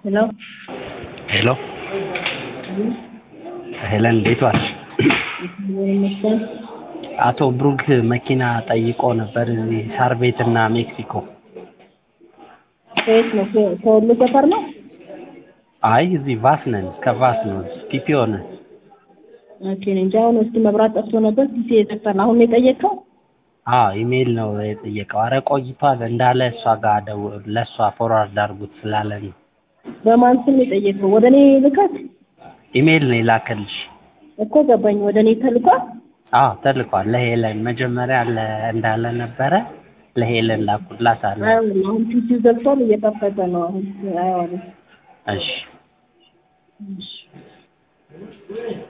ሄሎ ሄሎ ሄለን እንዴት ዋልሽ? እግዚአብሔር ይመስገን። አቶ ብሩክ መኪና ጠይቆ ነበር እዚህ ሳር ቤት እና ሜክሲኮ። ከየት ነው? ከ- ከወሎ ሰፈር ነው? አይ እዚህ ቫስ ነን፣ ከቫስ ነው ቲፒኦ ነን። ኦኬ እኔ እንጃ። አሁን እስኪ መብራት ጠፍቶ ነበር ጊዜ የጠፋን። አሁን ነው የጠየቀው? አዎ ኢሜይል ነው የጠየቀው። አረ ቆይቷል እንዳለ እሷ ጋር ደውል ለእሷ ፎርዋርድ አድርጉት ስላለ ነው። በማን ስም ነው የጠየቀው? ወደ እኔ ልከት ኢሜይል ነው የላከልሽ? እኮ ገባኝ። ወደ እኔ ተልኳል። አዎ ተልኳል። ለሄለን መጀመሪያ ለ- እንዳለ ነበረ ለሄለን ላኩላት አለ። አይሆንም። አሁን ፒሲው ዘግቷል፣ እየከፈተ ነው አሁን። አይሆንም። እሺ እሺ